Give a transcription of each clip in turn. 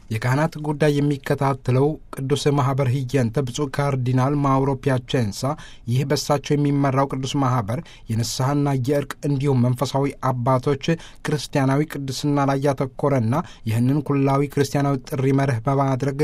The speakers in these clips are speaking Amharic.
የካህናት ጉዳይ የሚከታተለው ቅዱስ ማህበር ህየንተ ብፁዕ ካርዲናል ማውሮ ፒያቼንሳ ይህ በሳቸው የሚመራው ቅዱስ ማህበር የንስሐና የእርቅ እንዲሁም መንፈሳዊ አባቶች ክርስቲያናዊ ቅድስና ላይ ያተኮረና ይህንን ኩላዊ ክርስቲያናዊ ጥሪ መርህ በማድረግ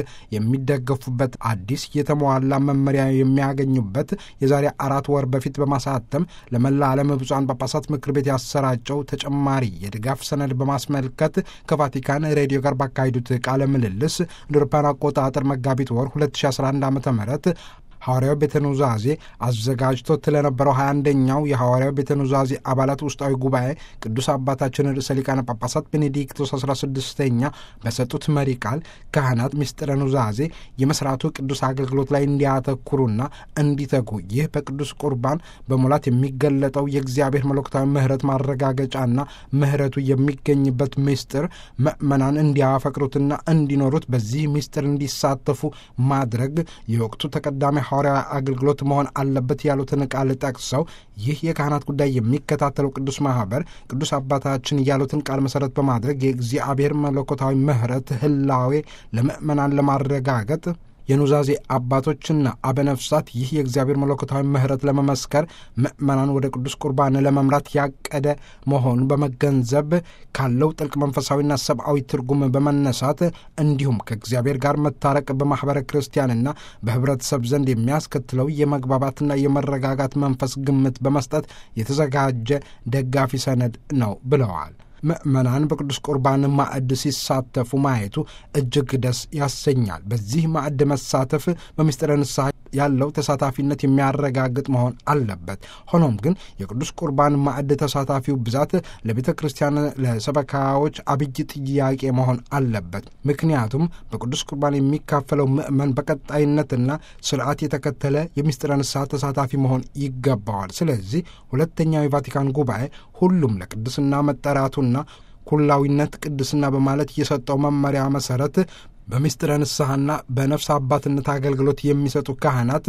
የሚደገፉበት አዲስ የተሟላ መመሪያ የሚያገኙበት የዛሬ አራት ወር በፊት በማሳተም ለመላ ዓለም ብፁዓን ጳጳሳት ምክር ቤት ያሰራጨው ተጨማሪ የድጋፍ ሰነድ በማስመልከት ከቫቲካን ሬዲዮ ጋር ባካሄዱት ቃለ ምልልስ እንደ አውሮፓውያን አቆጣጠር መጋቢት ወር 2011 ዓ ም ሐዋርያው ቤተ ኑዛዜ አዘጋጅቶት ለነበረው 21ኛው የሐዋርያው ቤተ ኑዛዜ አባላት ውስጣዊ ጉባኤ ቅዱስ አባታችን ርዕሰ ሊቃነ ጳጳሳት ቤኔዲክቶስ 16ኛ በሰጡት መሪ ቃል ካህናት ምስጢረ ኑዛዜ የመስራቱ ቅዱስ አገልግሎት ላይ እንዲያተኩሩና እንዲተጉ ይህ በቅዱስ ቁርባን በሙላት የሚገለጠው የእግዚአብሔር መለኮታዊ ምሕረት ማረጋገጫና ምሕረቱ የሚገኝበት ምስጢር ምእመናን እንዲያፈቅሩትና እንዲኖሩት በዚህ ምስጢር እንዲሳተፉ ማድረግ የወቅቱ ተቀዳሚ ሐዋርያዊ አገልግሎት መሆን አለበት ያሉትን ቃል ጠቅሰው ይህ የካህናት ጉዳይ የሚከታተለው ቅዱስ ማህበር ቅዱስ አባታችን ያሉትን ቃል መሰረት በማድረግ የእግዚአብሔር መለኮታዊ ምሕረት ህላዌ ለምእመናን ለማረጋገጥ የኑዛዜ አባቶችና አበነፍሳት ይህ የእግዚአብሔር መለኮታዊ ምሕረት ለመመስከር ምእመናን ወደ ቅዱስ ቁርባን ለመምራት ያቀደ መሆኑን በመገንዘብ ካለው ጥልቅ መንፈሳዊና ሰብአዊ ትርጉም በመነሳት እንዲሁም ከእግዚአብሔር ጋር መታረቅ በማኅበረ ክርስቲያንና በህብረተሰብ ዘንድ የሚያስከትለው የመግባባትና የመረጋጋት መንፈስ ግምት በመስጠት የተዘጋጀ ደጋፊ ሰነድ ነው ብለዋል። ምእመናን በቅዱስ ቁርባን ማዕድ ሲሳተፉ ማየቱ እጅግ ደስ ያሰኛል። በዚህ ማዕድ መሳተፍ በምስጢረ ንስሐ ያለው ተሳታፊነት የሚያረጋግጥ መሆን አለበት። ሆኖም ግን የቅዱስ ቁርባን ማዕድ ተሳታፊው ብዛት ለቤተ ክርስቲያን ለሰበካዎች አብይ ጥያቄ መሆን አለበት። ምክንያቱም በቅዱስ ቁርባን የሚካፈለው ምእመን በቀጣይነትና ስርዓት የተከተለ የምስጢረ ንስሐ ተሳታፊ መሆን ይገባዋል። ስለዚህ ሁለተኛው የቫቲካን ጉባኤ ሁሉም ለቅድስና መጠራቱና ኩላዊነት ቅድስና በማለት የሰጠው መመሪያ መሰረት በምስጢረ ንስሐና በነፍስ አባትነት አገልግሎት የሚሰጡ ካህናት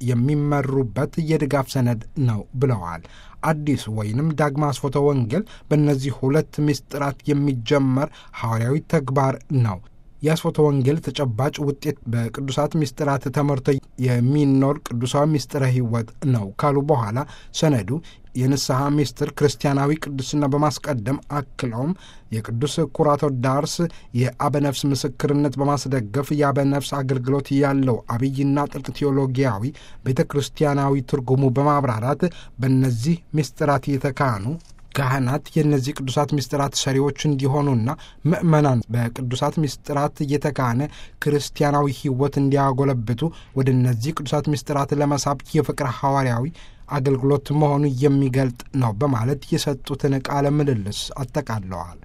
የሚመሩበት የድጋፍ ሰነድ ነው ብለዋል። አዲስ ወይንም ዳግማ አስፎተ ወንጌል በእነዚህ ሁለት ምስጢራት የሚጀመር ሐዋርያዊ ተግባር ነው። የአስፎተ ወንጌል ተጨባጭ ውጤት በቅዱሳት ምስጢራት ተመርቶ የሚኖር ቅዱሳዊ ምስጢረ ሕይወት ነው ካሉ በኋላ ሰነዱ የንስሐ ምስጢር ክርስቲያናዊ ቅድስና በማስቀደም አክለውም የቅዱስ ኩራቶ ዳርስ የአበነፍስ ምስክርነት በማስደገፍ የአበነፍስ አገልግሎት ያለው አብይና ጥልቅ ቴዎሎጊያዊ ቤተ ክርስቲያናዊ ትርጉሙ በማብራራት በእነዚህ ምስጢራት የተካኑ ካህናት የእነዚህ ቅዱሳት ምስጢራት ሰሪዎች እንዲሆኑና ምእመናን በቅዱሳት ምስጢራት እየተካነ ክርስቲያናዊ ሕይወት እንዲያጎለብቱ ወደ እነዚህ ቅዱሳት ምስጢራት ለመሳብ የፍቅር ሐዋርያዊ አገልግሎት መሆኑ የሚገልጥ ነው በማለት የሰጡትን ቃለ ምልልስ አጠቃለዋል።